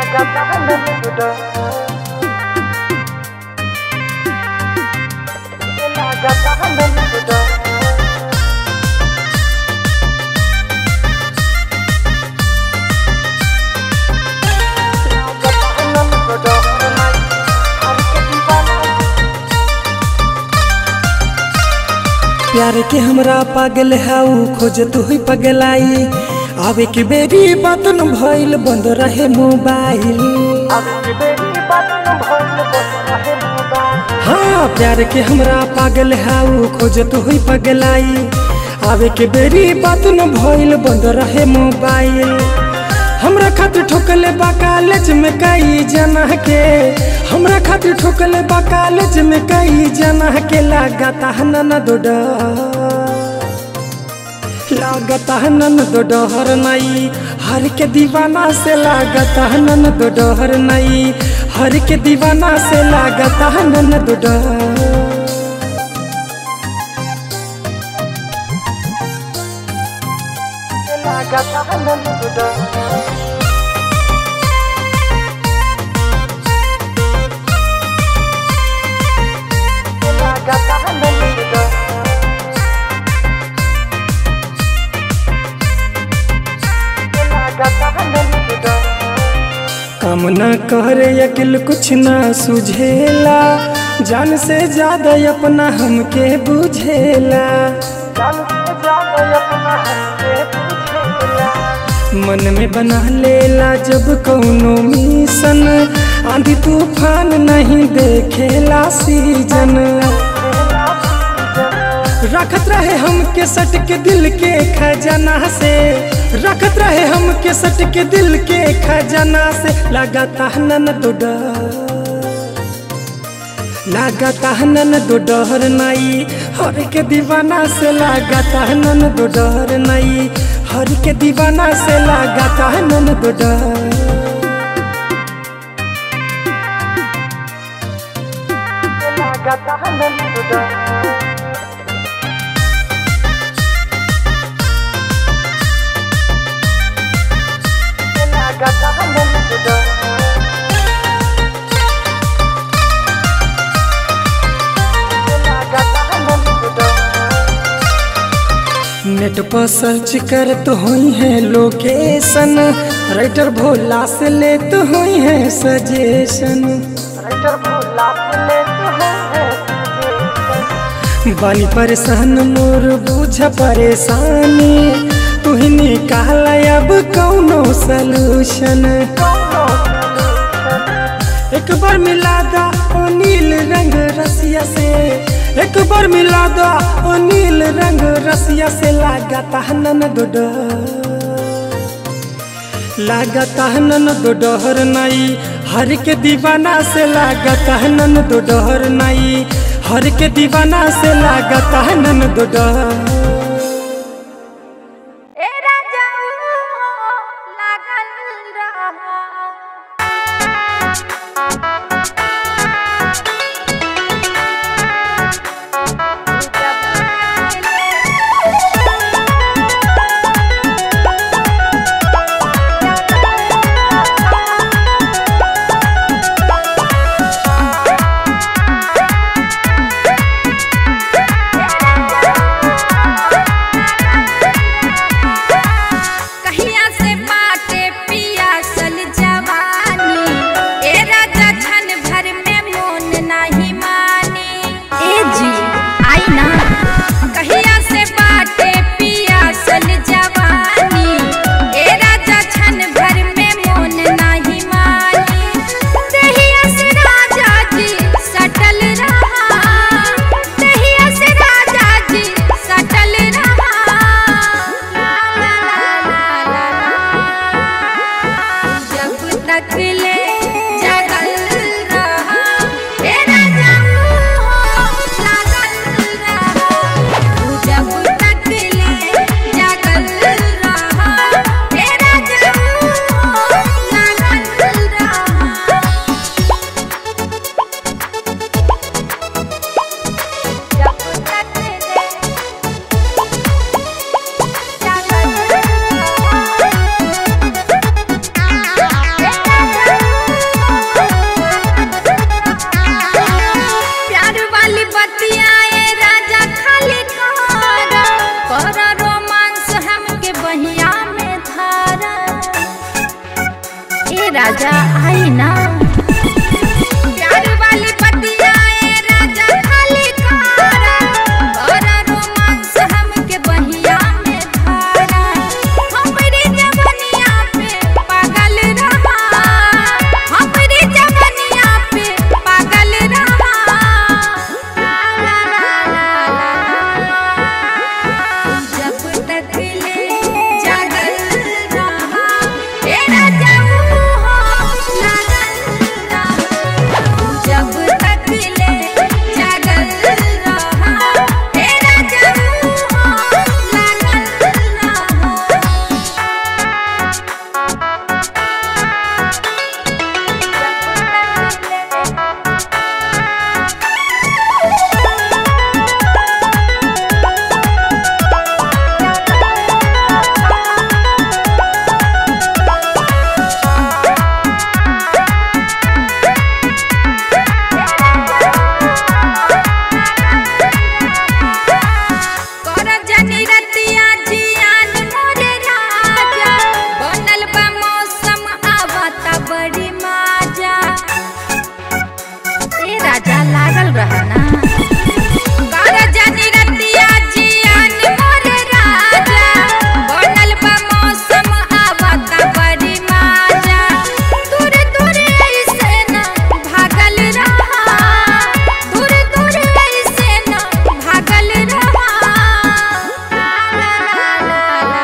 प्यार के हमरा पागल हाउ खोजत हुई पगलाई आवे के बेरी बात न भइल बंद रहे मोबाइल हाँ प्यार के हमरा पागल हाउ खोजत हुई पगलाई आवे के बेरी बात न भइल बंद रहे मोबाइल हमरा खातिर ठोकले बा कॉलेज में कई जना के हमरा खातिर ठोकले बा कॉलेज में कई जना के लागता नन दो लागता नन दो डहर नई हर के दीवाना से लागता नन दो डहर नई हर के दीवाना से लागता नन दो डहर काम न करे अकिल कुछ ना सुझेला जान से ज्यादा अपना हमके बुझेला मन में बना लेला जब कौनो मिशन आंधी तूफान नहीं देखेला सीजन रखत रहे हमके सट के दिल के खजाना से रखत रहे हमके सट के दिल के खजाना से लगाता नन तो डर लगाता नन तो डर नहीं हर के दीवाना से लगाता नन तो डर नहीं हर के दीवाना से लगाता नन तो डर नेट पर सर्च करत हुई है लोकेशन राइटर भोला से लेत हुई है सजेशन बानी परेशान मोर बुझ परेशानी तू ही निकाल अब कौनो सलूशन एक बार मिला दा ओ नील रंग रसिया से एक बार मिला दा ओ नील रंग रसिया से लागता नन दो लागता नन दो डहर नई हर के दीवाना से लागता नन दो डहर नई हर के दीवाना से लागता नन दो डहर ए राजा लागल रहा कहिया से बाटे पियासल जवानी ए राजा छन भर में मोन नहीं मानी ए जी आई ना कहिया से बाटे पियासल जवानी ए राजा छन भर में मोन नहीं मानी दहिया से राजा जी सटल रहा दहिया से राजा जी सटल रहा ला ला ला ला ला जब तक ले जगल रहा ए राजा हो लागल रहा जब तक ले जगल रहा ए राजा हो लागल रहा जब तक ले जगल रहा राजा आई ना प्यार वाली पतिया ए राजा खाली खारा बड़ा रोमांस हमके बहिया में धारा हमरी जवनिया पे पागल रहा हमरी जवनिया पे पागल रहा ला ला ला ला जब तक ले जागल रहा तेरा जाऊं हो लागल रहा जब तक ले जागल रहा तेरा जाऊं हो लागल कर जनी रतिया जियान मोरे राजा बनल बा मौसम आवता बड़ी माजा ए राजा लागल रहा ना कर जनी रतिया जियान मोरे राजा बनल बा मौसम आवता बड़ी माजा दूर दूर ऐसे ना भागल रहा दूर दूर ऐसे ना भागल रहा ला ला ला ला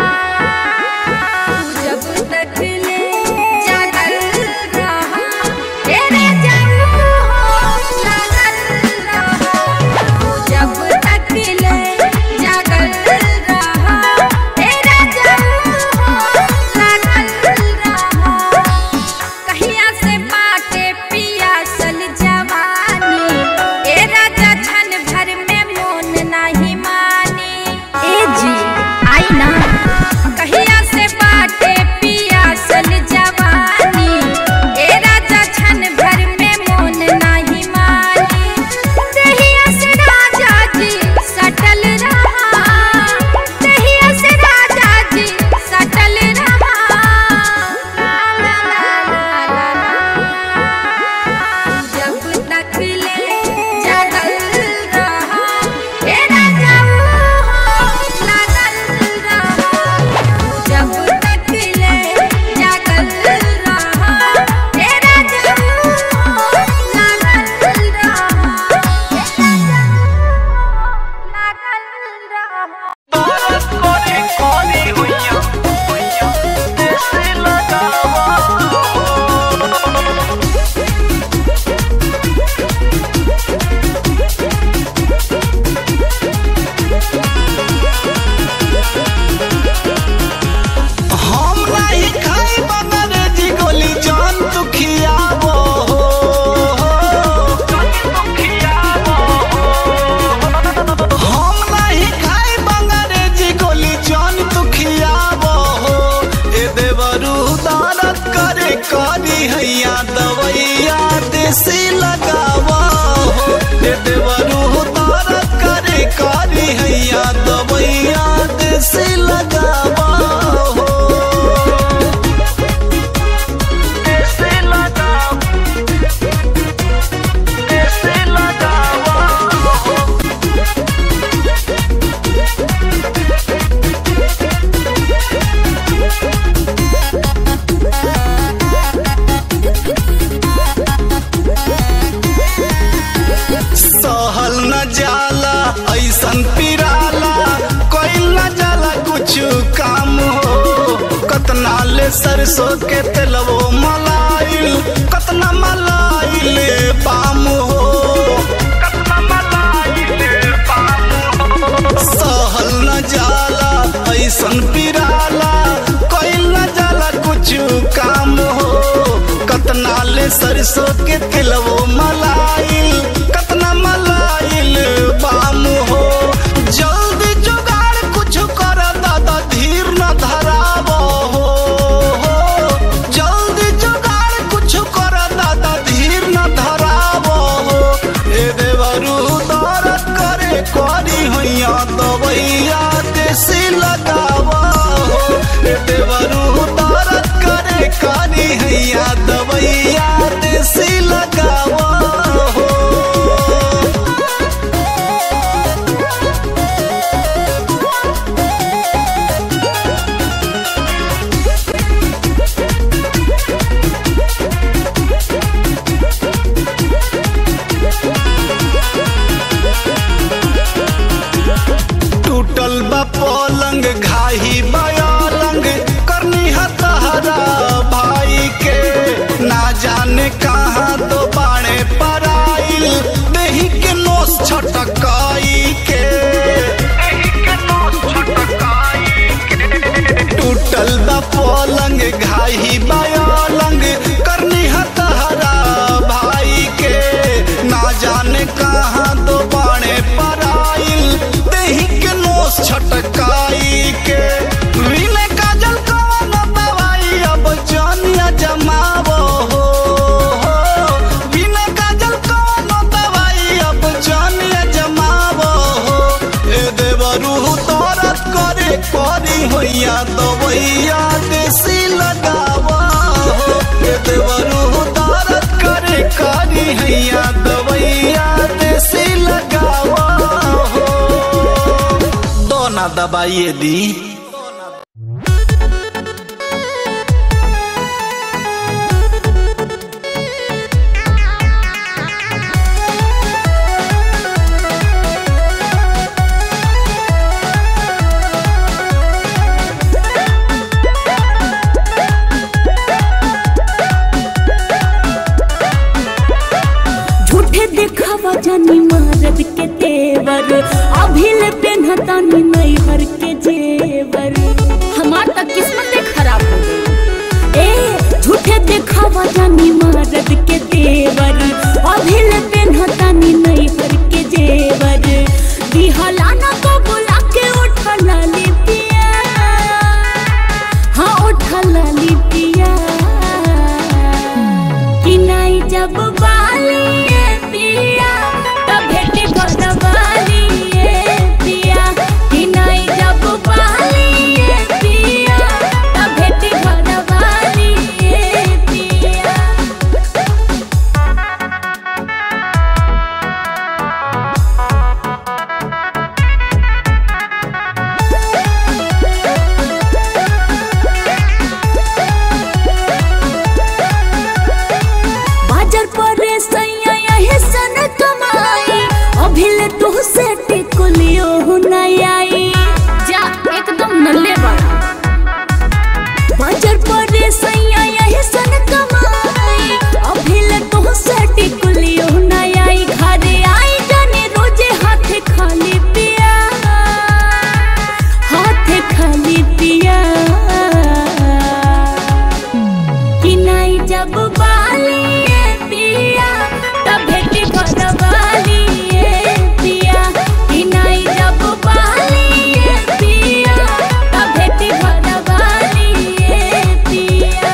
जब तक ले जागल रहा तेरे जाऊं हो लागल रहा जब तक ले जागल रहा तेरा जाऊं हो लागल रहा कहिया से बाटे पियासल जवानी ए राजा छन भर में मोन नाही मानी ए जी आई ना कहिया से बाटे पियासल जवानी ए राजा छन भर में मोन नाही मानी दहिया से राजा जी सटल रहा दहिया से राजा जी सटल रहा ला ला ला ला ला जब तक ले जागल रहा तेरा जाऊं हो लागल रहा जब तक ले जागल रहा तेरा जाऊं हो लागल रहा तेरा जाऊं हो लागल रहा हम नहीं खाई अंग्रेजी गोली जान तू खियाबो हम नहीं खाई अंग्रेजी गोली जान तू खियाबो ए देवरू दारत करे करी हैया दवैया देसी लगावा हो ए देवरू दारत करे करी हैया दवैया देसी लगावा हो सहल न जाला ऐसन पिराला कोई न जाला कुछ काम हो कतना ले सरसों के तेलवो मलाइल कतना मलाइल पाम हो कतना मलाइल पाम हो सहल न जाला ऐसन पिराला कोई न जाला कुछ काम हो कतना ले सरसों के तिलवो मलाइल कतना मलाइल बाम हो जल्दी जुगाड़ कुछ कर दादा धीर न धराबो हो जल्दी जुगाड़ कुछ कर दादा धीर न धराबो हो ए देवरू दौरत करे करी हैया दवैया देसी लगावा हो ए देवरू दौरत करे करी है ही बायालंग करनी हतहरा भाई के ना जाने कहाँ दो बाणे पराइल देही के नोस छटकाई के विनय काजल कवन दवाई अब जानिया जमावो हो विनय काजल कवन दवाई अब जानिया जमावो हो ए देवरू तोरत करे करी होइया दवैया देसी लगावा हो ए देवरू तोरत करे करी हैया दवैया देसी लगावा हो दोना दबाइए दी झूठे दिखावा जानी मरद के तेवर अभिल पेन्हतानी नैहर के जेवर हमार तक किस्मत खराब हो गई ए झूठे दिखावा जानी मरद के तेवर अभिल पेन्हतानी नैहर के जेवर दिहला ना को बुला के उठला लिपिया हाँ उठला लिपिया कि नहीं जब बालिए पिया तब भेटी घरवालिए पिया कि नहीं जब बालिए पिया तब भेटी घरवालिए पिया बाजार पर सैया यही सन कमाई अभिल तू से टिकुलियो नहीं आई जा एकदम नल्ले बड़ा बाजार पर सैया यही सन कमाई अभिल तू से टिकुलियो नहीं आई घरे आई जाने रोजे हाथ खाली पिया हाथ खाली पिया कि नहीं जब बालिए पिया तब भेटी घरवालिए पिया कि नहीं जब बालिए पिया तब भेटी घरवालिए पिया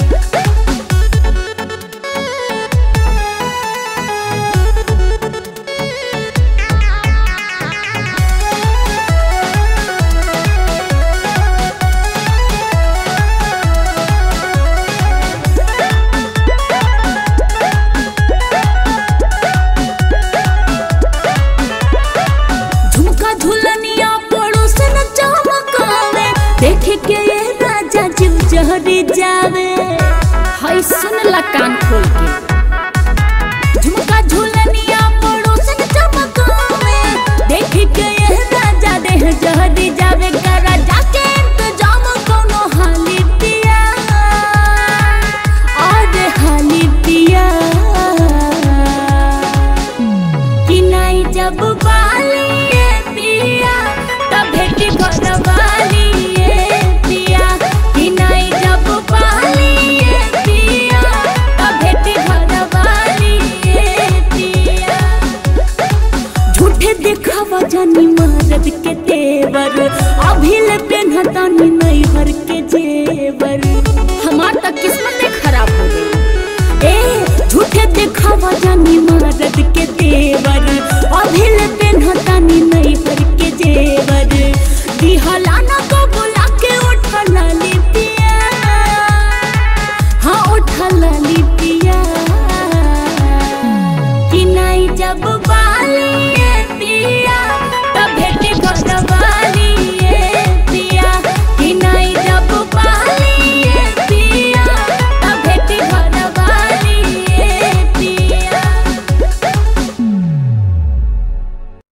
झुमका झुलनिया पड़ोस न चमकावे देख के ये राजा जीव जहरी जावे हाय सुन ला कान खोल के